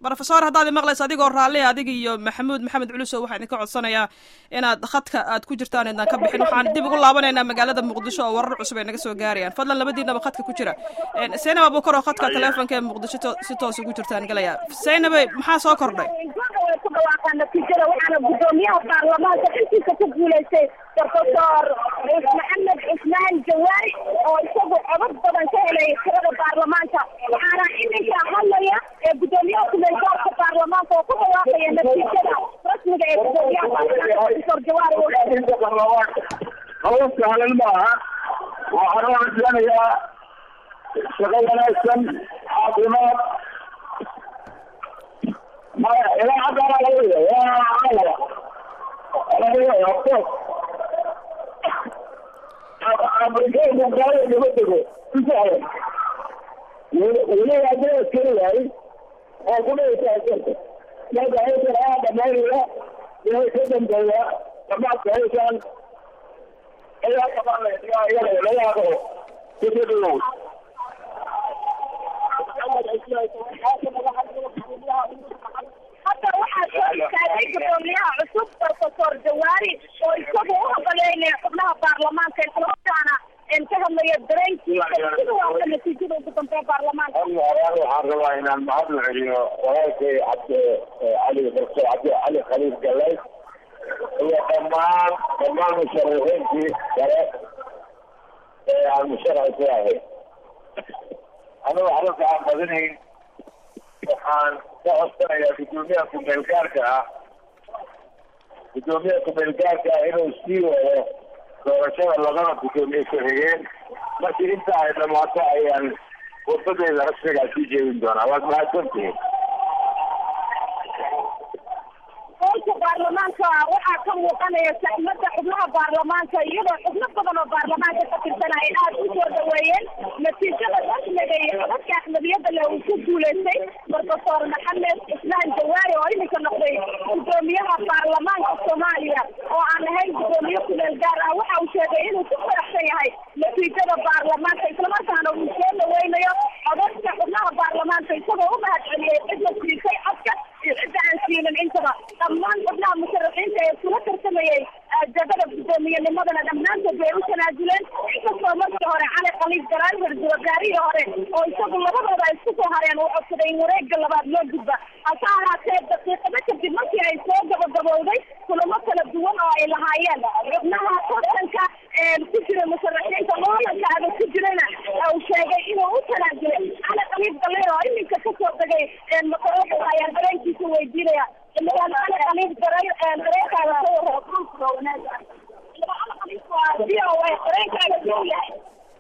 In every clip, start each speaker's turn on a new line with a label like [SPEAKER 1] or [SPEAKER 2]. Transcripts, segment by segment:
[SPEAKER 1] rofesor haddaad imaqlaysa adigoo raalli adig iyo maxamuud maxamed culusow waxaa idinka codsanayaa inaad khadka aad ku jirtaan idaan ka bixin waxaan dib ugu laabanaynaa magaalada muqdisho oo warar cusub ay naga soo gaarayaan fadlan labadiinaba khadka ku jira zaynab abukar oo khadka teleefonka ee muqdisho si toos ugu jirtaan galaya zaynabe maxaa soo kordhay
[SPEAKER 2] way ku dhawaaqaan natiijada waxaana guddoomiyaha baarlamaanka xilkiisa ku guulaystay profesor maxamed cusmaan jawaari oo isagu codad badan ka helay tirada baarlamaanka waxaana iminka hadlaya ee guddoomiyaha kumeelgaarka baarlamaanka oo ku dhawaaqaya natiijada rasmiga ee guddoomiyaha baarlamaanka profesor jawaari
[SPEAKER 3] hawl sahlan maaha waxaan u rajaynayaa shaqo wanaagsan caafimaad maya ilaa haddana laga yahay afrikeenku gaalada kama dego isahlan weli haddii askari waayey oo ku dhaysa askarka marka hawshan aa dhamaynaya inay ka dambeeya dhamaadka hawshan ayaa qabanaya iyada laga aqo kusidhigow
[SPEAKER 2] hadda waxaa soo istaagay guddoomiyaha cusub profesor jawaari oo isagu u hogoleynaya xubnaha baarlamaanka islamarkaana ka hadlaya dareenkiisa sida waata natiijada ugu dambeya baarlamaanka
[SPEAKER 3] waxaan rabaa inaan mahadna celiyo walaalkay cabdi cali profesor cabdi cali khaliif galay iyo dhammaan dhammaan musharaxiintii kale ee aan musharax ku ahay anigu xarunta aan badinayn waxaan ka codsanayaa guddoomiyaha kumeel gaarka ah guddoomiyaha kumeel gaarka ah inuu sii wado doorashada labada guddoomiye ku-xigeen markii inta ay dhamaato ayaan wadadeeda rasmigaa sii jeedin doonaa waad mahadsantihiin
[SPEAKER 2] howlka baarlamaanka waxaa ka muuqanaya saxmada xubnaha baarlamaanka iyadoo xubno badan oo baarlamaanka ka tirsan ay aada u soo dhaweeyeen natiijada rasmiga iyo codadka axmediyada leh uu ku guulaystay profesor maxamed cismaan jawaari oo iminka noqday guddoomiyaha baarlamaanka soomaaliya oo aan ahayn guddoomiye kumeel gaar ah waxa uu sheegay inuu ku faraxsan yahay natiijada baarlamaanka islamarkaana uu soo dhaweynayo codadka xubnaha baarlamaanka isagoo u mahad celiyey cidla siisay codka iyo cidda aan siinin intaba dhammaan xubnaha musharaxiinta ee kula tartamayay jagada guddoomiyennimadana dhammaantood way u tanaajuleen inkastoo markii hore cali khaliif garaal ra-iisul wasaarihii hore oo isagu labadooda ay isku soo hareen uu codsaday in wareega labaad loo gudba hase ahaatee daqiiqado kadib markii ay soo gabagabowday kulamo kala duwan oo ay lahaayeen xubnaha tartanka ku jira musharaxiinta loolanka adag ku jirana uu sheegay inuu u tanaajulay cali khaliif galir oo iminka kasoo degay makaroofka ayaa dareenkiisa weydiinaya xildhibaan cali khaliif garay dareenkaaga ka warra wanaaga v o a dareenkaaga suu yahay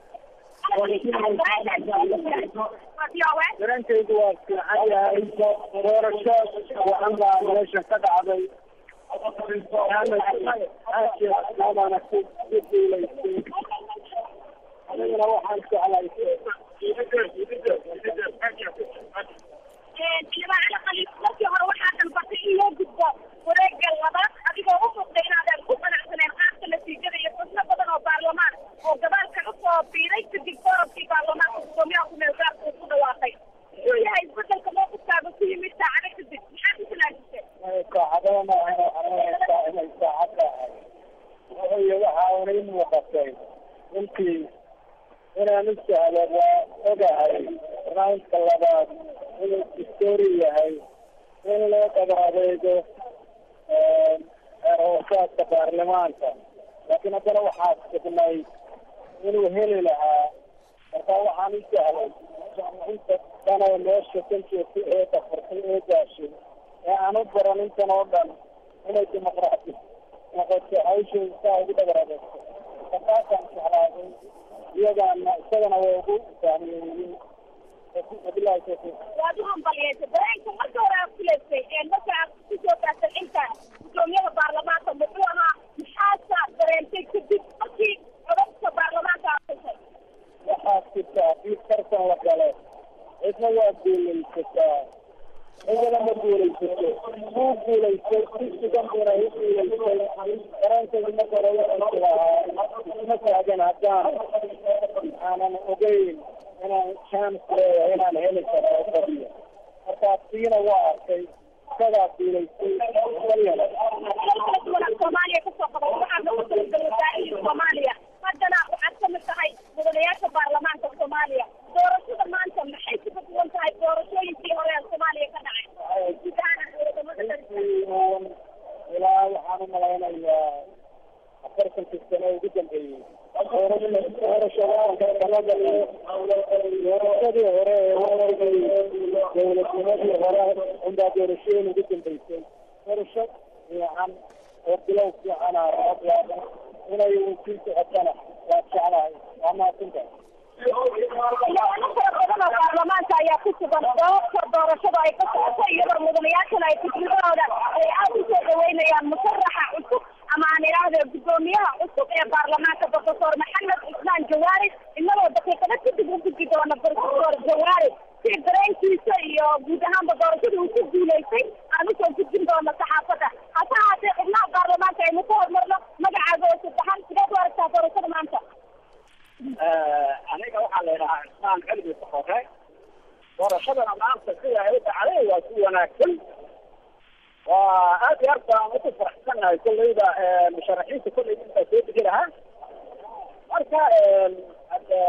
[SPEAKER 3] dareenkaydu waa fiican yahay doorasho wacan baa meesha ka dhacday aana ku guulaystay aniguna waxaan jeclay
[SPEAKER 2] xildhibaan cali khaliif markii hore waxaa dalbatay in loo gudbo wareega labaad adigoo u muuqday inaadan ku qanacsaneen qaabka natiijada iyo xubno badan oo baarlamaan oo gadaalka usoo biiday kadib doorabkii baarlamaanka guddoomiyaha kumeel gaarka uu ku dhawaaqay muxuu yahay isbedelka mowqifkaaga ku yimid saacado kadib maxaa ku talaajisay
[SPEAKER 3] saacadada maahan waxaa inay saacad tahay wuxuu waxa una i muuqatay runtii inaan u sahlo waa ogahay raundka labaad inuu distoori yahay in loo dabaadeego hoosaadka baarlamaanka laakiin haddana waxaa sugnay inuu heli lahaa marka waxaan u sahlay inta dhan oo meesha kan joogta ee dafartay ee gaashay ee aan u baran intan oo dhan inay dimuqraati noqoto hawsha saa ugu dabaradeegto markaasaan jeclaaday iyagaana isagana waa ugu fahmeeyey wabilahi tawfiiq
[SPEAKER 2] waad u hambaliyeysa dareenka marka hore aad kuleysay marka aad kusoo gaartay inta guddoomiyaha baarlamaanka muxuu ahaa maxaasa dareentay kadib markii codadka baarlamaanka aad heshay
[SPEAKER 3] waxaa jirta haddii tartan la galo cidna waa guulaysataa cidana ma guulaysato wuu guulaystay si sugan buna u guulaystay dareenkaydu marka hore wuxuu lahaa isma taagan haddaan aanan ogeyn inaan chance leeyahay inaan heli karo oo badiyo markaa tiina waa arkay isagaa duulaystay maryana
[SPEAKER 2] soomaaliya kasoo qaban waxaad nagu talagalay wasaarihii soomaaliya haddana waxaad ka mid tahay mudanayaasha baarlamaanka soomaaliya doorashada maanta maxay kaga duwan tahay doorashooyinkii hore ee soomaaliya ka dhacay guud ahaan wadamada
[SPEAKER 3] ilaa waxaan u malaynayaa afartankii sano ugu dambeeyey doorashooyinka talada doorashadii hore ee wadankai dowladnimadii hore unbaa doorashooyin ugu dambeysay doorasho fiican oo bilow fiican ah rabaa inay sii socotana waa jeclahay waa mahadsantahay
[SPEAKER 2] xildhibaano fara badan oo baarlamaanka ayaa ku sugan doorka doorashada ay ka socoto iyadoo mudanayaashana ay fikradooda ay aada u soo dhaweynayaan musharaxa cusub ama aan idhaahdo guddoomiyaha cusub ee baarlamaanka profesor maxamed cismaan jawaari inagoo daqiiqado kadib u gudbi doona profesor jawaari si dareenkiisa iyo guud ahaanba doorashada uu ku guulaystay aan usoo gudbin doono saxaafadda hase haatee xubnaha baarlamaanka aynu ku hormarno magacaaga oo saddexan sideed u aragtaa doorashada maanta
[SPEAKER 3] aniga waxaa la yidhahaa cismaan cilmi saxore doorashadana maanta sida ay u dhacday waa si wanaagsan waa aad iyo aad baan uku faraxsanahay kolleyda musharaxiinta kolley intaa soo degi lahaa marka hade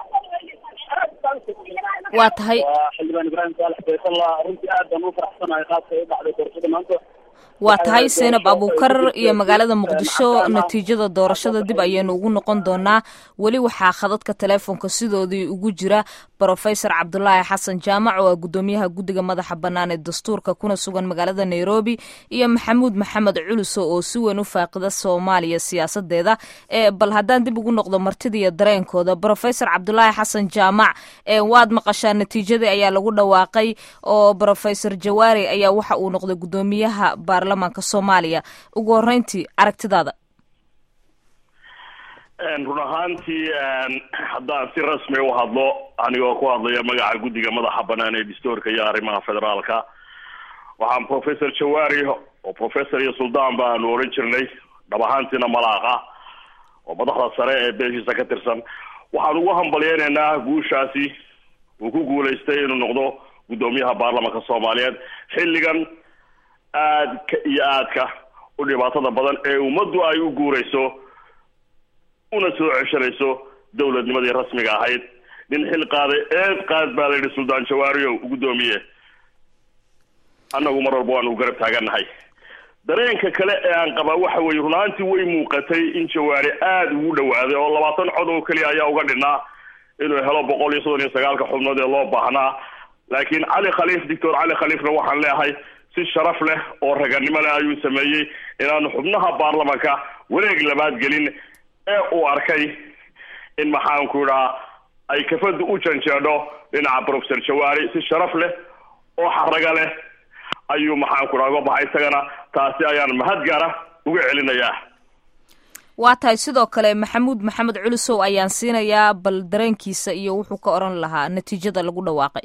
[SPEAKER 3] aad baan
[SPEAKER 4] waa tahay
[SPEAKER 3] waa xildhibaan ibraahim saalax baytalla runtii aad baan u faraxsanahay qaabka ay u dhacday doorashada maanta
[SPEAKER 4] waa tahay seenab abuukar iyo magaalada muqdisho natiijada doorashada dib ayaynu ugu noqon doonaa weli waxaa khadadka teleefonka sidoodii ugu jira brofesor cabdulaahi xasan jaamac oo ah guddoomiyaha guddiga madaxa bannaan ee dastuurka kuna sugan magaalada nairobi iyo maxamuud maxamed culuso oo si weyn u faaqida soomaaliya siyaasadeeda ee bal haddaan dib ugu noqdo martida iyo dareenkooda brofesor cabdulaahi xasan jaamac ee waad maqashaa natiijadii ayaa lagu dhawaaqay oo brofesor jawaari ayaa waxa uu noqday guddoomiyaha baarlamaanka soomaaliya ugu horreyntii aragtidaada
[SPEAKER 5] run ahaantii haddaan si rasmi u hadlo anigoo ku hadlaya magaca guddiga madaxa banaan ee dastuurka iyo arrimaha federaalka waxaan professor jawaari oo professor iyo suldaan baanu odhan jirnay dhab ahaantiina malaaqa oo madaxda sare ee beeshiisa ka tirsan waxaan ugu hambalyeynaynaa guushaasi uu ku guulaystay inuu noqdo guddoomiyaha baarlamanka soomaaliyeed xilligan aadka iyo aadka u dhibaatada badan ee ummaddu ay u guurayso una soo ceshanayso dowladnimadii rasmiga ahayd nin xil qaaday eed qaad baa la yidhi suldaan jawaariyow guddoomiye annagu mar walba waanu garab taagannahay dareenka kale ee aan qabaa waxa weeye runaantii way muuqatay in jawaari aada ugu dhawaaday oo labaatan cod oo keliya ayaa uga dhinaa inuu helo boqol iyo soddon iyo sagaalka xubnood ee loo baahnaa laakiin cali khaliif doctor cali khaliifna waxaan leeyahay si sharaf leh oo raganimo leh ayuu sameeyey inaanu xubnaha baarlamanka wareeg labaad gelin ee uu arkay in maxaanku idhaa ay kafadu u janjeedho dhinaca professor jawaari si sharaf leh oo xaraga leh ayuu maxaanku idhaa uga baxay isagana taasi ayaan mahad gaara uga celinayaa
[SPEAKER 4] waa tahay sidoo kale maxamuud maxamed culusow ayaan siinayaa bal dareenkiisa iyo wuxuu ka odhan lahaa natiijada lagu dhawaaqay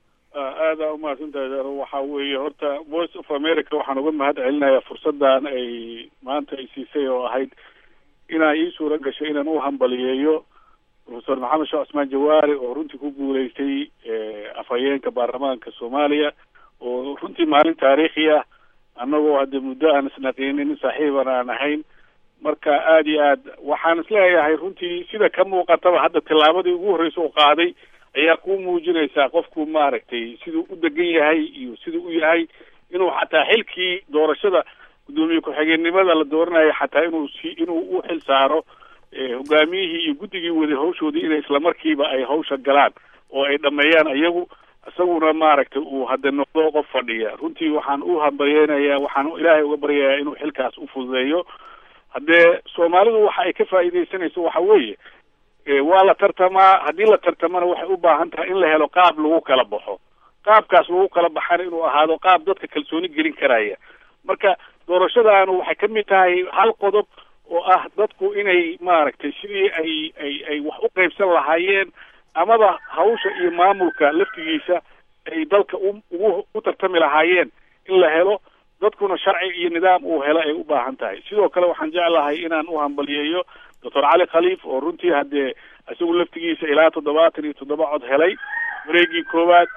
[SPEAKER 6] aada umahadsantahay waxa weeye horta voice of america waxaan uga mahad celinayaa fursadan ay maanta ay siisay oo ahayd inaa ii suura gasho inaan u hambaliyeeyo professor maxamed sheekh cusmaan jawaari oo runtii ku guulaystay afhayeenka baarlamaanka soomaaliya oo runtii maalin taariikhi ah annagoo hadde muddo aan isnaqiinin saaxiiban aan ahayn marka aada iyo aad waxaan isleeyahay runtii sida ka muuqataba hadda tillaabadii ugu horreysa oo qaaday ayaa ku muujinaysaa qofku maaragtay siduu u degan yahay iyo siduu u yahay inuu xataa xilkii doorashada guddoomiye ku-xigeenimada la dooranayo xataa inuu si inuu u xil saaro hogaamiyihii iyo guddigii waday hawshoodii inay islamarkiiba ay hawsha galaan oo ay dhameeyaan iyagu isaguna maaragtay uu hadda noqdo qof fadhiya runtii waxaan u hambalyeynayaa waxaan ilaahay uga baryayaa inuu xilkaas u fududeeyo haddee soomaalidu waxa ay ka faa'iidaysanayso waxa weeye waa la tartamaa haddii la tartamana waxay u baahan tahay in la helo qaab lagu kala baxo qaabkaas lagu kala baxana inuu ahaado qaab dadka kalsooni gelin karaya marka doorashadaanu waxay ka mid tahay hal qodob oo ah dadku inay maaragtay sidii ay ay ay wax u qaybsan lahaayeen amaba hawsha iyo maamulka laftigiisa ay dalka u ugu u tartami lahaayeen in la helo dadkuna sharci iyo nidaam uu helo ay u baahan tahay sidoo kale waxaan jeclahay inaan u hambaliyeeyo doctor cali khaliif oo runtii haddee isagu laftigiisa ilaa toddobaatan iyo toddoba cod helay wareegii koowaad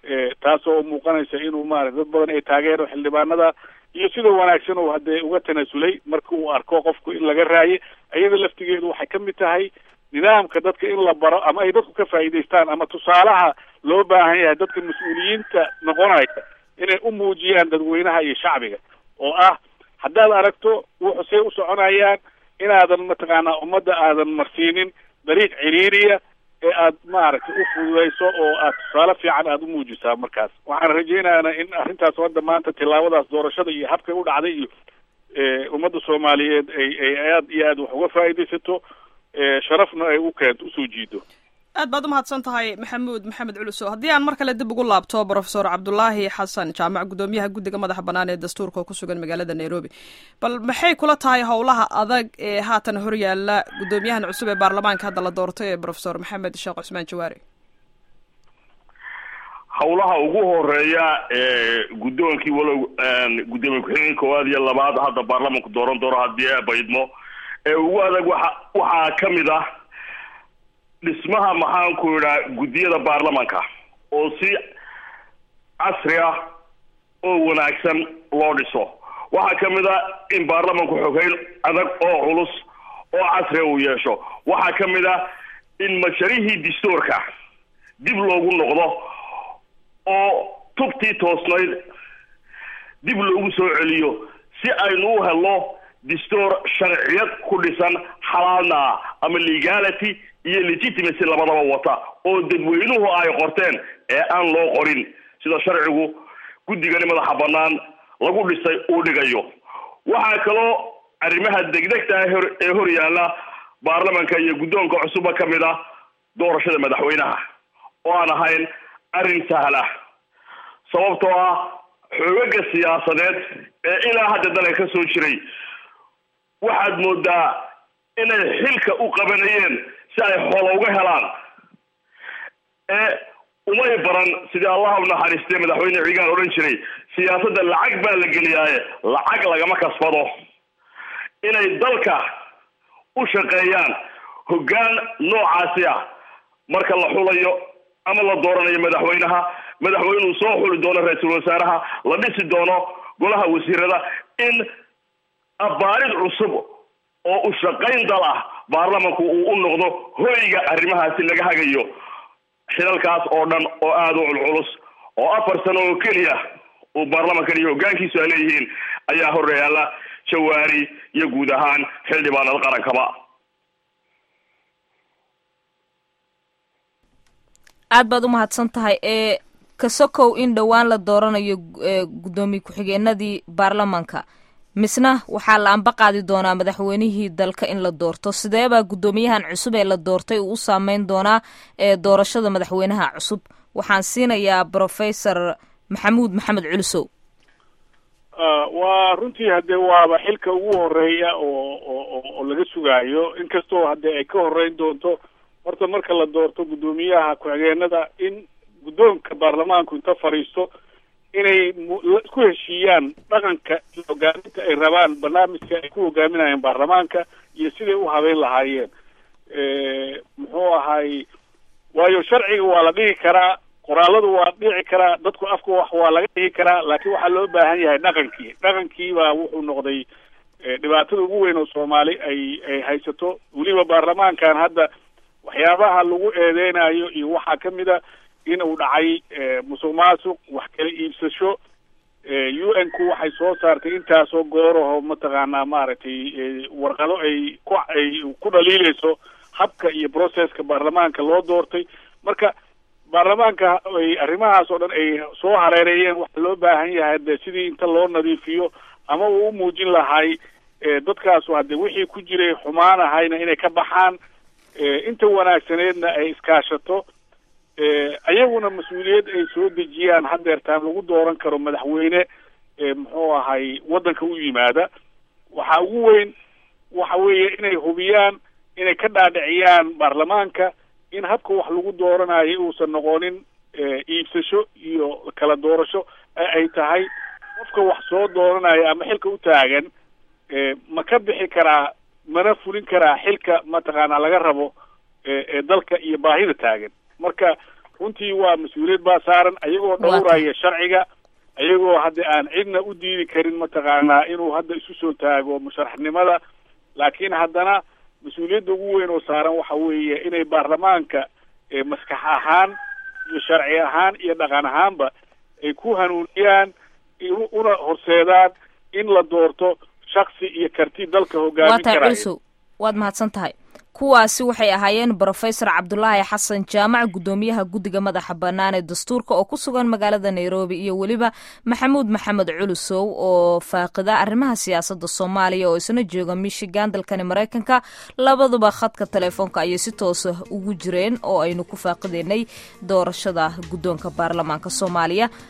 [SPEAKER 6] taasoo muuqanaysa inuu maarata dad badan ay taageero xildhibaanada iyo sida wanaagsan uu haddee uga tanaasulay marka uu arko qofku in laga raaye iyada laftigeedu waxay ka mid tahay nidaamka dadka in la baro ama ay dadku ka faa'iidaystaan ama tusaalaha loo baahan yahay dadka mas-uuliyiinta noqonaya inay u muujiyaan dadweynaha iyo shacbiga oo ah haddaad aragto wuxu say u soconayaan inaadan mataqaanaa ummadda aadan marsiinin dariiq ciriiriya ee aad maaragtay u fududayso oo aad tusaale fiican aada u muujisaa markaas waxaan rajaynayaa in arrintaas hadda maanta tillaabadaas doorashada iyo habkay u dhacday iyo ummadda soomaaliyeed ay ay aad iyo aad wax uga faa'iidaysato sharafna ay u keento usoo jiido
[SPEAKER 1] aad baad umahadsan tahay maxamuud maxamed culusow haddii aan mar kale dib ugu laabto profesor cabdulaahi xasan jaamac guddoomiyaha guddiga madaxa bannaan ee dastuurka oo ku sugan magaalada nairobi bal maxay kula tahay howlaha adag ee haatan horyaala guddoomiyahan cusub ee baarlamaanka hadda la doortay ee profesor maxamed sheekh cusmaan jawaari
[SPEAKER 5] howlaha ugu horeeya ee guddoonkii walow guddoomiye ku-xigeen koowaad iyo labaad hadda baarlamanku dooran doono haddii baydmo ee ugu adag waxa waxaa ka mid ah dhismaha maxaanku idhaa guddiyada baarlamanka oo si casri ah oo wanaagsan loo dhiso waxaa ka mid a in baarlamanku xogeyn adag oo culus oo casriga uu yeesho waxaa ka mid a in masharihii dastuurka dib loogu noqdo oo tubtii toosnayd dib loogu soo celiyo si aynu u helno dastuur sharciyad ku dhisan xalaalna ah ama legality iyo legitimacy labadaba wata oo dadweynuhu ay qorteen ee aan loo qorin sida sharcigu guddigani madaxa bannaan lagu dhisay uu dhigayo waxaa kaloo arrimaha degdegta ah ee hor yaalla baarlamanka iyo guddoonka cusubba ka mid ah doorashada madaxweynaha oo aan ahayn arrin sahla sababtoo ah xoogaga siyaasadeed ee ilaa hadda dalka ka soo jiray waxaad moodaa inay xilka u qabanayeen si ay xoola uga helaan ee umay baran sidii allah u naxariistay madaxweyne cigaan odhan jiray siyaasadda lacag baa la geliyaaye lacag lagama kasbado inay dalka u shaqeeyaan hoggaan noocaasi ah marka la xulayo ama la dooranayo madaxweynaha madaxweynuu soo xuli doono ra-iisul wasaaraha la dhisi doono golaha wasiirada in abaarid cusub oo u shaqayn dal ah baarlamanku uu u noqdo hoyga arrimahaasi laga hagayo xilalkaas oo dhan oo aada u culculus oo afar sano oo keliya uu baarlamankan iyo hoggaankiisu ay leeyihiin ayaa horyaala jawaari iyo guud ahaan xildhibaanada qarankaba
[SPEAKER 4] aad baad u mahadsan tahay ee kasokow in dhowaan la dooranayo guddoomiye ku-xigeenadii baarlamanka misna waxaa la amba qaadi doonaa madaxweynihii dalka in la doorto sideebaa guddoomiyahan cusub ee la doortay uu u saameyn doonaa ee doorashada madaxweynaha cusub waxaan siinayaa professor maxamuud maxamed culusow
[SPEAKER 6] waa runtii haddee waaba xilka ugu horeeya oo oo oo laga sugaayo inkastoo haddee ay ka horeyn doonto horta marka la doorto guddoomiyaha ku-xigeenada in guddoonka baarlamaanku inta fadhiisto inay ku heshiiyaan dhaqanka iyo hogaaminta ay rabaan barnaamijka ay ku hogaaminayaan baarlamaanka iyo siday u habeyn lahaayeen muxuu ahay waayo sharciga waa la dhigi karaa qoraaladu waa dhici karaa dadku afka wax waa laga dhigi karaa laakiin waxaa loo baahan yahay dhaqankii dhaqankii baa wuxuu noqday dhibaatada ugu weyn oo soomaali ay ay haysato weliba baarlamaankan hadda waxyaabaha lagu eedeynayo iyo waxaa ka mid a in uu dhacay musuq maasuq wax kala iibsasho u n ku waxay soo saartay intaasoo gooraho mataqaanaa maaragtay warqado ay ku ay ku dhaliileyso habka iyo processka baarlamaanka loo doortay marka baarlamaanka ay arrimahaas oo dhan ay soo hareereeyeen waxaa loo baahan yahay de sidii inta loo nadiifiyo ama uu u muujin lahay dadkaasu hadde wixii ku jiray xumaan ahayna inay ka baxaan inta wanaagsaneedna ay iskaashato ayaguna mas-uuliyad ay soo dejiyaan hadeertaan lagu dooran karo madaxweyne muxuu ahay waddanka u yimaada waxaa ugu weyn waxa weeye inay hubiyaan inay ka dhaadhiciyaan baarlamaanka in habka wax lagu dooranayo uusan noqonin iibsasho iyo kala doorasho ay tahay qofka wax soo dooranaya ama xilka u taagan ma ka bixi karaa mana fulin karaa xilka mataqaanaa laga rabo ee dalka iyo baahida taagan marka runtii waa mas-uuliyad baa saaran ayagoo dhowraya sharciga ayagoo hadda aan cidna u diidi karin mataqaanaa inuu hadda isu soo taago musharaxnimada laakiin haddana mas-uuliyadda ugu weyn oo saaran waxa weeye inay baarlamaanka maskax ahaan iyo sharci ahaan iyo dhaqan ahaanba ay ku hanuuniyaan una horseedaan in la doorto shaksi iyo karti dalka hogaamin
[SPEAKER 4] waa tahay
[SPEAKER 6] karaya
[SPEAKER 4] culusow waad mahadsan tahay kuwaasi waxay ahaayeen brofesor cabdulaahi xasan jaamac guddoomiyaha guddiga madaxa bannaan ee dastuurka oo ku sugan magaalada nairobi iyo weliba maxamuud maxamed culusow oo faaqida arrimaha siyaasadda soomaaliya oo isna jooga michigan dalkani maraykanka labaduba khadka telefoonka ayay si toosa ugu jireen oo aynu ku faaqideynay doorashada guddoonka baarlamaanka soomaaliya